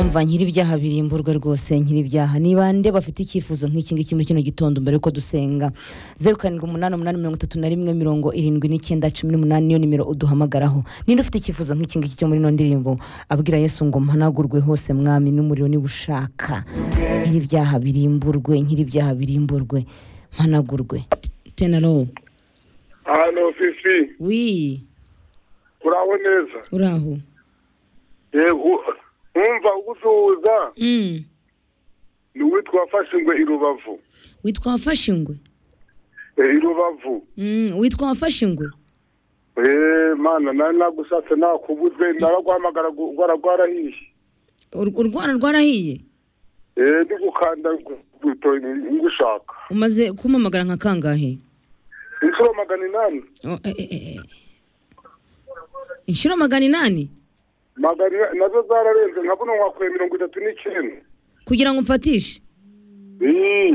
umva nyir'ibyaha birimburwe rwose nyir'ibyaha niba nde bafite icyifuzo nk'iki ngiki muri kino gitondo mbere yuko dusenga zeru karindwi umunani umunani mirongo itatu na rimwe mirongo irindwi n'icyenda cumi n'umunani niyo nimero uduhamagaraho ninde ufite icyifuzo nk'iki ngiki cyo muri ino ndirimbo abwira yesu ngo mpanagurwe hose mwami n'umuriro niba ushaka nyir'ibyaha birimburwe nyir'ibyaha birimburwe mpanagurwe tenaro hano fifi wi uraho neza uraho yego wumva ugusuhuza ni uwitwa wafashe ingwe i rubavu witwa wafashe ingwe Eh, i rubavu Mm, witwa wafashe ingwe eee mana nari nagushatse nakubuze naraguhamagara gu- rwara rwarahiye Ur- urwara rwarahiye eee ndi gukanda gu- guto- ngushaka umaze kumamagara nka kangahe inshuro magana inani Oh, eh, eh, eh, eh. inshuro magana inani magana inani nazo zararenze nka buno wakwiye mirongo itatu n'icyenda kugira ngo mfatishe Ii,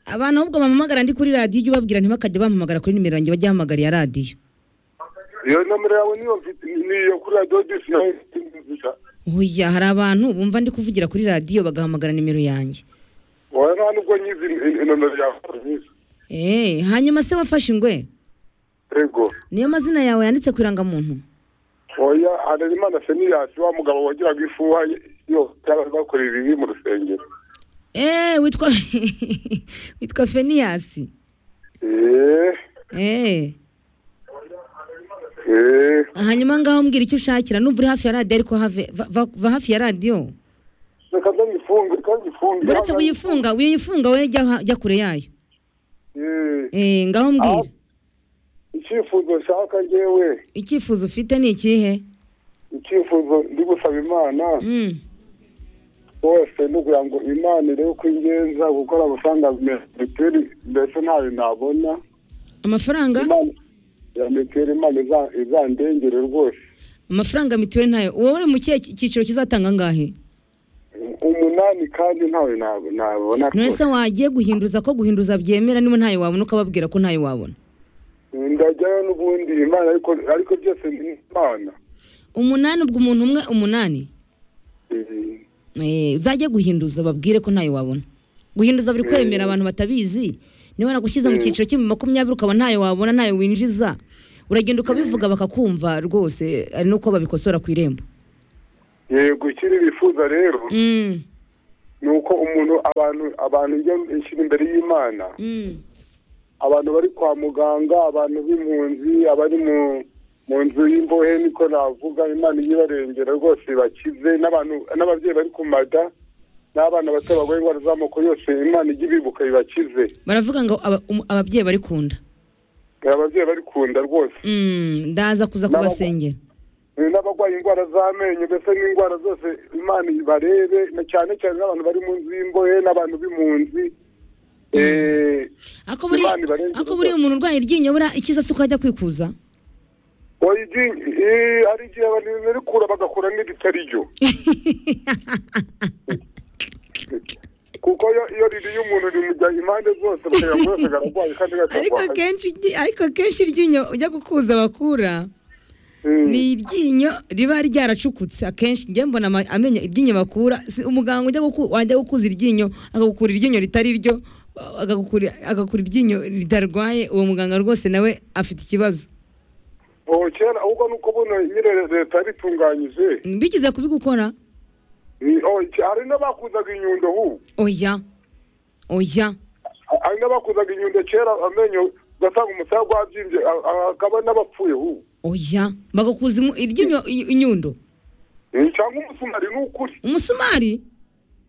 abantu ahubwo bampamagara ndi kuri radiyo ujye ubabwira ntibakajya bampamagara kuri nimero yanjye bajye bahamagara iya radiyo iyo nomero yawe niyo mfite niyo kuri radiyo disi yawe nziza oya hari abantu bumva ndi kuvugira kuri radiyo bagahamagara nimero yanjye wowe nta nubwo nyizi i- i- nomero yawe nyizi Eh, hanyuma se wafashe ingwe yego niyo mazina yawe yanditse ku irangamuntu oya hanarimana feniyasi wa mugabo wagiraga ifuha yo cyangwa bakorera ibi mu rusengero Eh, witwa witwa feniyasi eee Eh, eee hanyuma ngaho mbwira icyo ushakira nubwo uri hafi ya radiyo ariko have- va- va- va hafi ya radiyo reka ndayifunge reka nyifunge uretse kuyifunga uyifunga we jya ha- jya kure yayo Eee, Eh, ngaho mbwira icyifuzo nshaka ngewe icyifuzo ufite ni ikihe icyifuzo ndi gusaba imana Mm. wese ni ukugira ngo imana irebe ko ingenza gukora amafaranga ya mituweli mbese ntayo nabona amafaranga imana ya mituweli imana iza- izandengere rwose amafaranga mituweli ntayo wowe mu kihe ki- cyiciro kizatanga angahe umunani kandi ntawe nabo- nabona none se rwose. wagiye guhinduza ko guhinduza byemera niba ntayo wabona ukababwira ko ntayo wabona ndajyayo n'ubundi imana ariko ariko byose ni imana umunani ubwo umuntu umwe umunani Eh, Eh, uzajye guhinduza babwire ko ntayo wabona guhinduza biri kwemera abantu batabizi niba nagushyize mu cyiciro cy'ibihumbi makumyabiri ukaba ntayo wabona ntayo winjiza uragenda ukabivuga bakakumva rwose ari n'uko babikosora ku irembo yego ikindi bifuza rero Mm, ni uko umuntu abantu abantu iyo inshyira imbere y'imana mm. abantu bari kwa muganga abantu b'impunzi abari mu mu nzu y'imbohe niko navuga imana iyo ibarengera rwose bakize n'abantu n'ababyeyi bari ku mada n'abana bato barwaye indwara z'amoko yose imana ijya ibibuka bibakize baravuga ngo aba- um- ababyeyi bari kunda ababyeyi bari kunda rwose Mm, ndaza kuza kubasengera Eh, n'abarwaye indwara z'amenyo mbese n'indwara zose imana ibarebe na cyane cyane n'abantu bari mu nzu y'imbohe n'abantu b'impunzi Eh, ako buri Imana ibarengere ako buriya umuntu urwaye iryinyo buriya icyiza si uko ajya kwikuza oya iryinyo eh, hari igihe abantu barikura bagakura n'ibitari ryo kuko iyo iyo ririye umuntu rimujya impande zose bakajya ngo yose ararwaye kandi ariko gatarwaye kenshi iryi- ariko kenshi iryinyo ujya gukuza bakura ni iryinyo riba ryaracukutse akenshi njye mbona ama- amenyo iryinyo bakura si umuganga ujya guku- wajya gukuza iryinyo akagukura iryinyo ritari ryo agagukura agakura iryinyo ritarwaye uwo muganga rwose nawe afite ikibazo ubu kera ahubwo ni uko buno nyine leta yaritunganyije bigize kubigukora Ni- oh, iki- hari n'abakuzaga inyundo ubu oya oya hari n'abakuzaga inyundo kera amenyo ugasanga umusaya gwabyimbye a- a- hakaba n'abapfuye ubu oya bagakuza imu- iryinyo i- inyundo Eh, cyangwa umusumari ni ukuri umusumari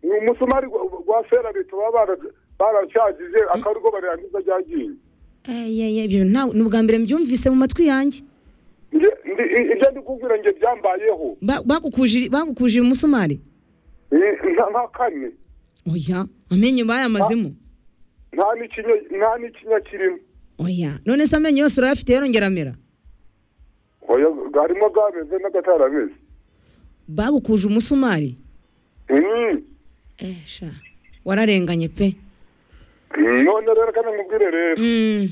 ni umusumari gwa- gwa ferabito baba bara- baracyagije akaba ariko barangiza ryagiye Ayaya, ibyo nta- ni ubwa mbere mbyumvise mu matwi yanjye Nge- ndi- i- ibyo ndi kubwira nge byambayeho Ba- bagukujije bagukujije umusumari Eh, nka nka kane oya amenyo bayamazemo nta n'ikinya nta n'ikinya kirimo oya none se amenyo yose urayafite yorongera amera oya harimo bwameze n'agatarameze bagukuje umusumari Mm. Eh, sha wararenganye pe none rero kandi nkubwire rero Mm,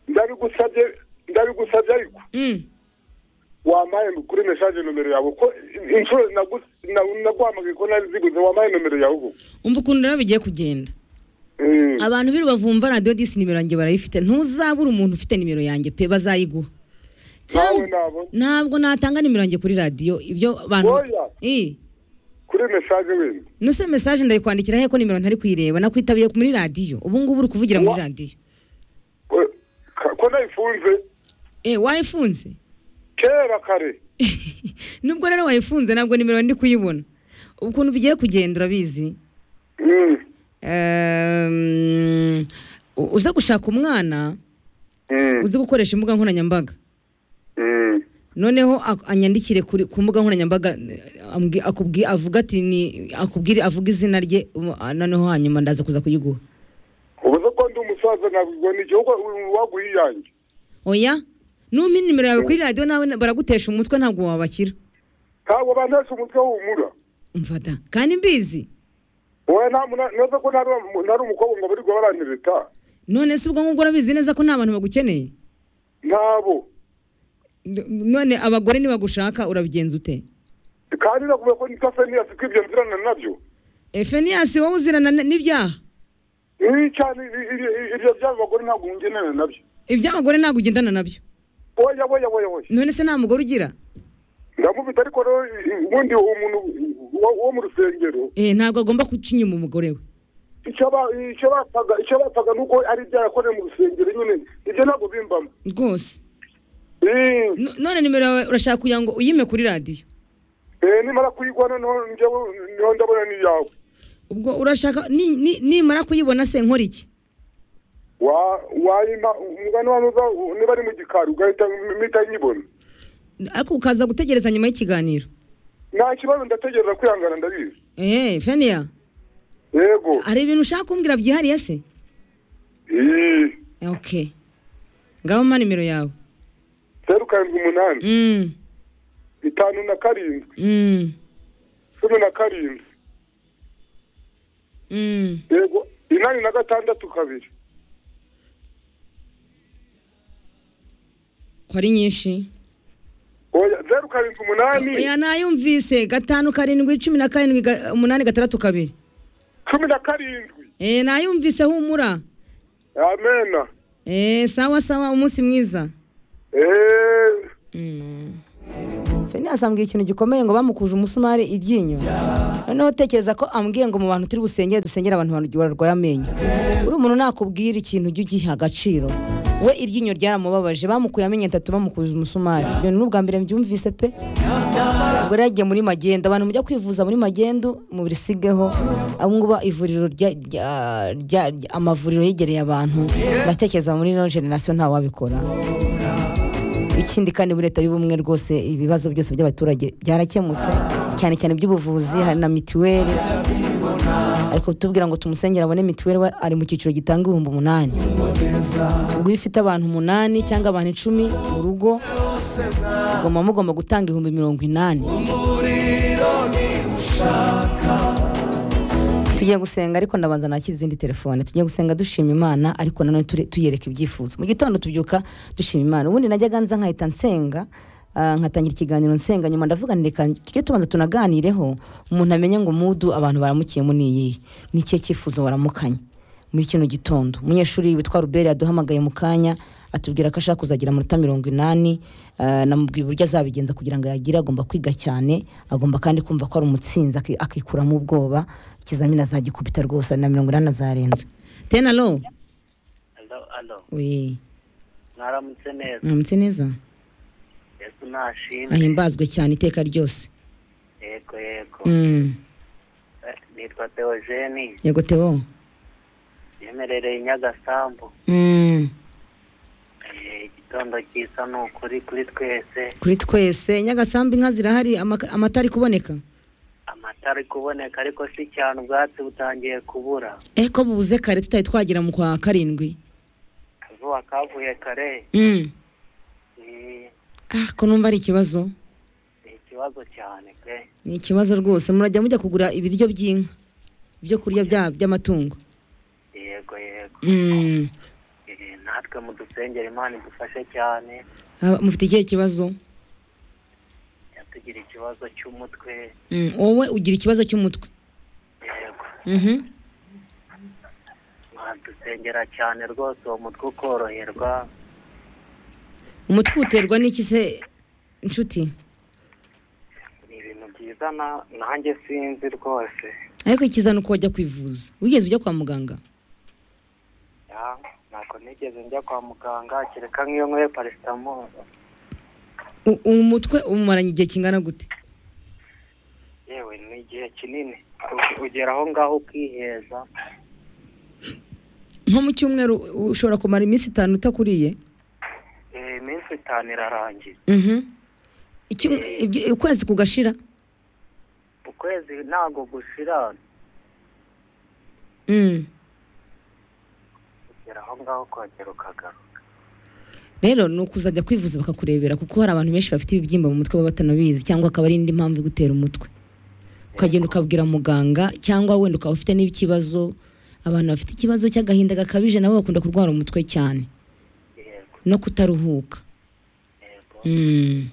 ndabigusabye ndabigusabye ariko mm. wampaye kuri mesaje nomero yawe ko inshuro nagu- nagu- naguhamagaye ko nari ziguze wampaye nomero yawe ubu umva ukuntu rero bigiye kugenda Mm. abantu b'i rubavu bumva radiyo disi nimero yanjye barayifite ntuzabure umuntu ufite nimero yanjye pe bazayiguha nawe Cyangwa- nabo ntabwo natanga nimero yanjye kuri radiyo ibyo bantu Oya. Eh, kuri mesaje wenda nuse mesaje ndayikwandikira he ko nimero ntari kuyireba nakwitabiye muri radiyo ubu ngubu uri kuvugira muri Wa- radiyo ko- ko nayifunze eh wayifunze kera kare nubwo rero wayifunze ntabwo nimero ndi kuyibona ukuntu bigiye kugenda urabizi Mm. Ehm, u- uza gushaka umwana Mm. uzi gukoresha imbuga nkoranyambaga Mm. noneho ak- anyandikire kuri- ku mbuga nkoranyambaga eh, ambwi- akubwi- avuga ati ni akubwire avuga izina rye um, ah, noneho hanyuma ndaza kuza kuyiguha ubu se ko ndi umusaza nabwo ni igihugu waguha iyanjye oya numpa inimero yawe kuri radiyo nawe na- baragutesha umutwe ntabwo wabakira ntabwo bantesha umutwe w'umura mfata kandi mbizi wowe nta muna- neza ko ntari ntari umukobwa ngo barirwa baranyereta none se ubwo ngubwo urabizi neza ko nta bantu bagukeneye ntabo N- none abagore nibagushaka urabigenza ute kandi nakubwira ko nitase niyasi ko ibyo nzirana nabyo efeniyasi wowe uzirana n- n'ibyaha ibi cyane ibi- ibi- ibi- ibyo by'abo bagore ntabwo ngenera nabyo iby'abagore ntabwo ugendana nabyo oya oya oya oya none se nta mugore ugira ndamufite ariko rero i- i- ubundi uwo muntu wo- wo mu rusengero eh ntabwo agomba guca inyuma umugore we icyo ba- icyo bapfaga icyo bapfaga ni uko ari ibyo yakoreye mu rusengero nyine ibyo ntabwo bimbamo rwose Eh, No- none nimero yawe urashaka kugira ngo uyime kuri radiyo eh, nimara kuyigwa noneho njyewe niho ndabona n'iyawe ubwo urashaka ni- ni- nimara kuyibona se nkora iki Wa- wayima umugani wa nuza niba ari mu gikari ugahita mpita nyibona ariko ukaza gutegereza nyuma y'ikiganiro nta kibazo ndategereza kwihangana ndabizi eh feniya yego hari ibintu ushaka kumbwira byihariye se Ih, Eh, okay ngaho mpa nimero yawe zeru karindwi umunani mm, itanu na karindwi mm, cumi na karindwi mm. yego inani na gatandatu kabiri ko ari nyinshi oya zeru karindwi umunani oya nayumvise gatanu karindwi cumi na karindwi ga- umunani gatandatu kabiri cumi na karindwi Eh, nayumvise humura amena Eh, sawa sawa umunsi mwiza eee feni asambwiye ikintu gikomeye ngo bamukuje umusumari iryinyo noneho utekereza ko ambwiye ngo mu bantu turi busengere dusengere abantu bantu barwaye amenyo uri umuntu nakubwira ikintu ujye ugiha agaciro we iryinyo ryaramubabaje bamukuye amenyo atatu bamukuje umusumari ibyo ni ubwa mbere mbyumvise pe ubwo rero yagiye muri magendo abantu mujya kwivuza muri magendo mubisigeho abo ngubo ivuriro rya- rya- rya- rya- amavuriro yegereye abantu ndatekereza muri ino generasiyo ntawabikora ikindi kandi muri leta y'ubumwe rwose ibibazo byose by'abaturage byarakemutse cyane cyane iby'ubuvuzi hari na mituweli ariko tubwira ngo tumusengere abone mituweli we ari mu cyiciro gitanga ibihumbi umunani ubwo iyo ufite abantu umunani cyangwa abantu icumi mu rugo mugomba mugomba gutanga ibihumbi mirongo inani tugiye gusenga ariko ndabanza nakira izindi telefone tugiye gusenga dushima imana ariko nanone ture- tuyereka ibyifuzo mu gitondo tubyuka dushima imana ubundi najyaga nza nkahita nsenga ah, nkatangira ikiganiro nsenga nyuma ndavuga nti reka tujye tubanza tunaganireho umuntu amenye ngo mudu abantu baramukiyemo ni iyihe ni ikihe cyifuzo waramukanye muri kino gitondo umunyeshuri witwa ruberi yaduhamagaye mu kanya atubwira ko ashaka kuzagira amanota mirongo inani ah, namubwiye uburyo azabigenza kugira ngo yagire agomba kwiga cyane agomba kandi kumva ko ari umutsinzi aki- akikuramo ubwoba ikizamini azagikubita rwose ari na mirongo inani azarenza tenalo alo alo we mwaramutse neza mwaramutse neza yesu ntashimwe ahimbazwe cyane iteka ryose yego yego Mm, Eh, nitwa teogeni yego teo yemerereye i nyagasambu Mm, Eh, igitondo cyiza ni ukuri kuri twese kuri twese nyagasambu inka zirahari amaka- amata ari kuboneka amata ari kuboneka ariko si cyane ubwatsi butangiye kubura eh ko bubuze kare tutari twagera mu kwa karindwi akazuba kavuye kare Mm, Eh, ah ko numva ari ikibazo ni ikibazo cyane pe ni ikibazo rwose murajya mujya kugura ibiryo by'inka ibyo kurya bya- by'amatungo yego yego Mm, Eh, natwe mudusengera imana idufashe cyane ah, mufite ikihe kibazo tugira ikibazo cy'umutwe Mm, wowe ugira ikibazo cy'umutwe yego Mhm. badusengera cyane rwose uwo mutwe ukoroherwa umutwe uterwa n'iki se inshuti ni ibintu byiza na- nanjye sinzi rwose ariko ikiza ni uko wajya kwivuza wigeze ujya kwa muganga Ya, ntabwo nigeze njya kwa muganga kereka nk'iyo nyweye parasitamoro U- umutwe umumaranye igihe kingana gute yewe ni igihe kinini U- ugera aho ngaho ukiheza nko mu cyumweru u- ushobora kumara iminsi itanu utakuriye Eh, iminsi itanu irarangiye Mhm. Icyum- ibyo- ukwezi kugashira ukwezi ntabwo gushira Mm. ugera aho ngaho ukongera ukagaruka rero ni ukuzajya kwivuza bakakurebera kuko hari abantu benshi bafite ibibyimba mu mutwe baba batanabizi cyangwa akaba ari indi mpamvu igutera umutwe ukagenda ukabwira muganga cyangwa wenda ukaba ufite n'ikibazo abantu bafite ikibazo cy'agahinda gakabije nabo bakunda kurwara umutwe cyane yego no kutaruhuka yego mm.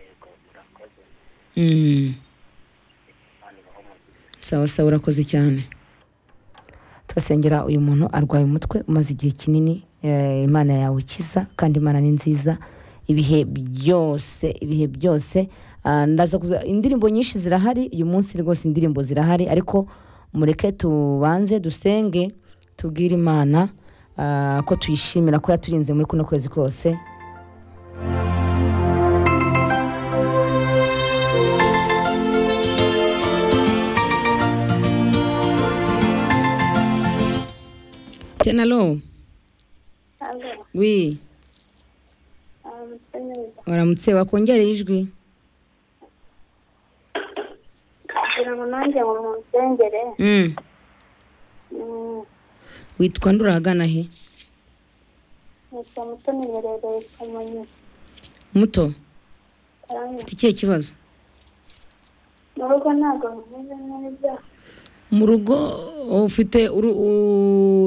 yego murakoze Mm. imana ibahe umugisha sawa sawa urakoze cyane turasengera uyu muntu arwaye umutwe umaze igihe kinini eh, imana yawe ikiza kandi imana ni nziza ibihe byose ibihe byose ah, ndaza kuza- indirimbo nyinshi zirahari uyu munsi rwose indirimbo zirahari ariko mureke tubanze dusenge tubwire imana ah, ko tuyishimira ko yaturinze muri kuno kwezi kose tenalo Allo, wi um, neza waramutse wakongereye ijwi kugira ngo nanjye ngo munsengere mm. mm, witwa ndura ahagana he nitwa Mutoni Nyerere Kamonyi muto Karangwa. ufite ikihe kibazo mu rugo ntabwo bimeze neza mu rugo ufite uru-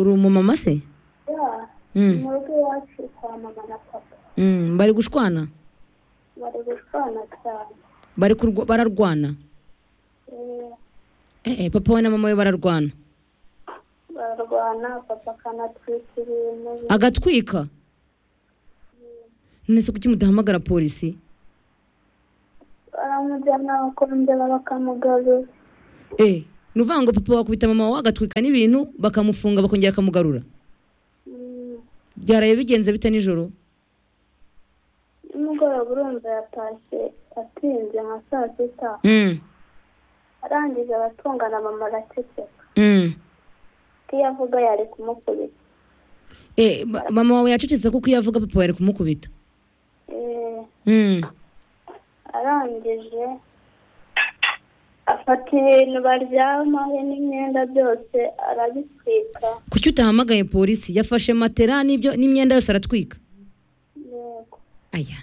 uru umumama se ya Mm, mu rugo iwacu kwa mama na papa mm, bari gushwana bari gushwana cyane bari kurwa- bararwana Eh, Eh, eh, papa we na mama we bararwana bararwana papa akanatwikira intebe agatwika none se kuki mudahamagara polisi baramujyana bakongera bakamugarura Eh, ni uvuga ngo papa wakubita mama wawe agatwika n'ibintu bakamufunga bakongera bakamugarura Mm, byaraye bigenze bite nijoro nimugoroba urumva yatashye atinze nka saa sita Mm, arangije aratungana mama araceceka mm. iyo avuga yari kumukubita Eh, ma- mama wawe yacecetse kuko iyo avuga papa yari kumukubita Eh, Mm, arangije afata ibintu baryamaho n'imyenda byose arabitwika kuki utahamagaye polisi yafashe matera n'ibyo n'imyenda yose aratwika yego aya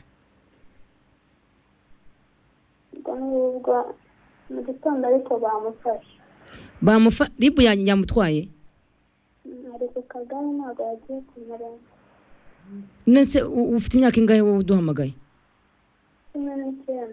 ubwo ngubwo mu gitondo ariko bamufashe bamufa ribu yanjye yamutwaye Mm, ari ku kagari ntabwo yagiye ku murenge none se u- ufite imyaka ingahe wowe uduhamagaye cumi n'icyenda